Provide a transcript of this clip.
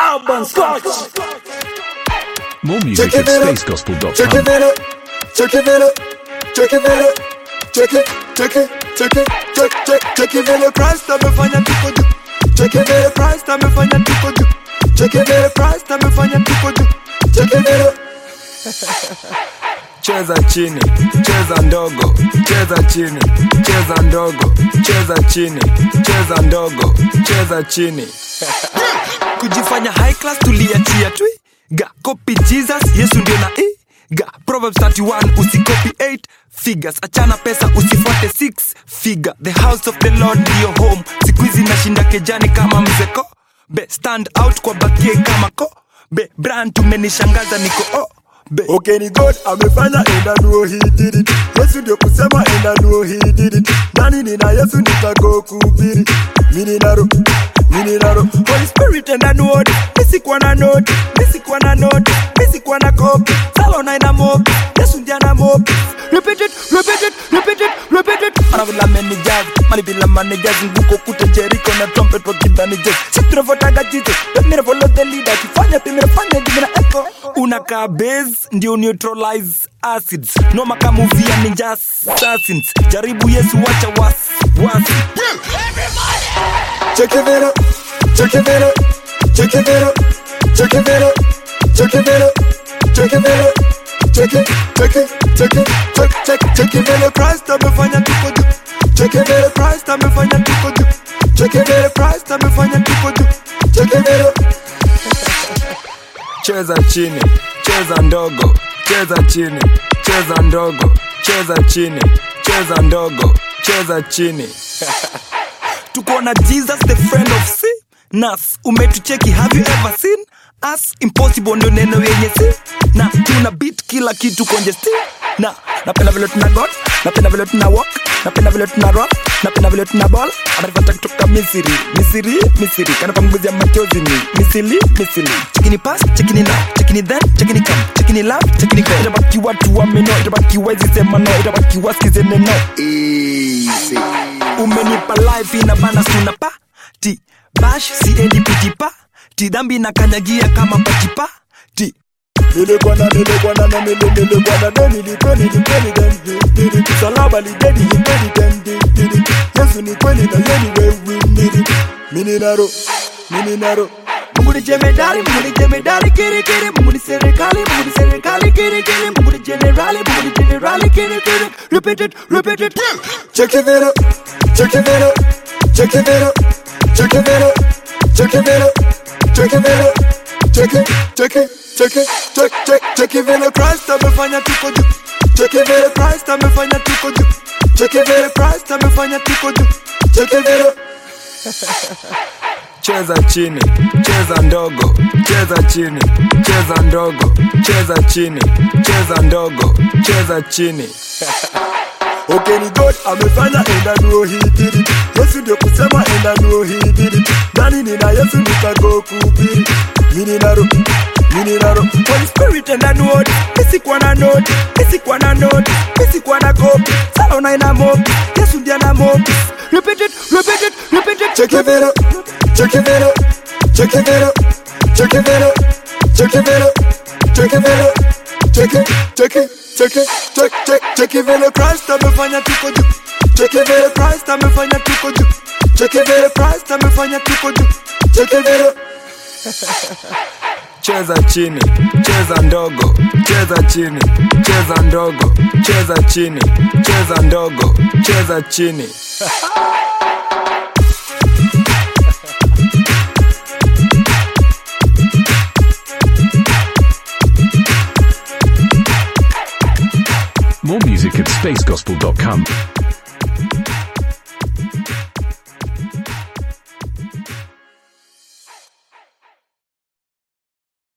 Urban Scotch. More music Check at it out. Check spaceggospel.com. it out. Check it out. Check it out. Check it. Check it. Check it. Check check check it out. Christ amefanya tuko juu. Check it out. Christ amefanya tuko juu. Check it out. Christ amefanya tuko juu. Check it out. cheza chini cheza ndogo cheza chini cheza ndogo cheza chini cheza ndogo cheza chini kujifanya high class tuliachia twi ga copy jesus yesu ndio na i ga proverbs 31 usikopi 8 figures achana pesa usifuate 6 figure the house of the lord ndio home siku hizi nashinda kejani kama mzeko be stand out kwa bakie kama ko be brand tumenishangaza niko oh be Okay, ni God amefanya and I know he did it. Yesu ndio kusema and I know he did it. Nani nina Yesu nitako kuhubiri. Mimi naro, mimi naro. Holy Spirit and I know it. Misi kwa na note, misi kwa na note, misi kwa na copy. Salo na ina mob. Yesu ndiye ana mob. Repeat it, repeat it, repeat it, repeat it. anavila managers malivila managers nguko kute Jericho na trumpet wakidhani jazz si tunavotaga Jesus pemire follow the leader kifanya pemire fanya jimina echo unakaa base ndio neutralize acids noma kama movie ya ninja assassins jaribu Yesu wacha wasi wasi Check it out. Check it out. Check it out. Check it out. Check it out. Check it out. Check it, check it, check it, check, check, check it out. Christ amefanya tuko juu. Check it out. Christ amefanya tuko juu. Check it out. Christ amefanya tuko juu. Check it out. cheza chini cheza ndogo cheza chini cheza ndogo cheza chini cheza ndogo cheza chini tuko na jesus the friend of sin nas umetucheki have you ever seen us impossible ndio neno yenye si na tuna beat kila kitu konje sti na napenda vile tuna god napenda vile tuna walk napenda vile tuna rock napenda vile tuna ball anataka kutoka misiri misiri misiri kana kwa mguzi ya machozi ni misili misili chekini pass chekini now chekini then chekini come chekini love chekini go itabaki watu wameno itabaki wezi sema no itabaki wasikize neno easy umenipa life ina bana suna pa ti bash siendi pitipa ti dhambi na kanyagia kama pachipa ti Nilikuwa na nilikuwa na na nili nilikuwa na do nilikuwa nilikuwa ni dem dili Msalaba lidedi lidedi dem dili Yesu ni kweli na yeye ni wewe nili Mini naro, mini naro Mungu ni jemedari, Mungu ni jemedari, kiri kiri, Mungu ni serikali, Mungu ni serikali, kiri kiri, Mungu ni generali, Mungu ni generali, kiri kiri. Repeat it, repeat it. Check it out, check it out, check it out, check it out, check it out, check it out, check it, check it, check it, check check check it out. Christ amefanya tuko juu. Check it out, Christ amefanya tuko juu. Check it out, Christ amefanya tuko juu. Check it out. cheza chini cheza ndogo cheza chini cheza ndogo cheza chini cheza ndogo cheza chini Okay, ni God amefanya and I know he did it. Yesu ndio kusema and I know he did it. Nani nina Yesu nitako kuhubiri. Mimi naro, mimi naro. Holy Spirit and I know it. Misi kwa na note, misi kwa na note, misi kwa na copy. Salo na ina mob, Yesu ndiye ana mob. Repeat it, repeat it, repeat it. Check it out, check it out, check it out, check it out, check it out, check it out, check it, check it, check it, check check check it out. Christ amefanya tuko juu. Check it out, Christ amefanya tuko juu. Check it out, Christ amefanya tuko juu. Check it out. cheza chini cheza ndogo cheza chini cheza ndogo cheza chini cheza ndogo cheza chini More music at spaceggospel.com.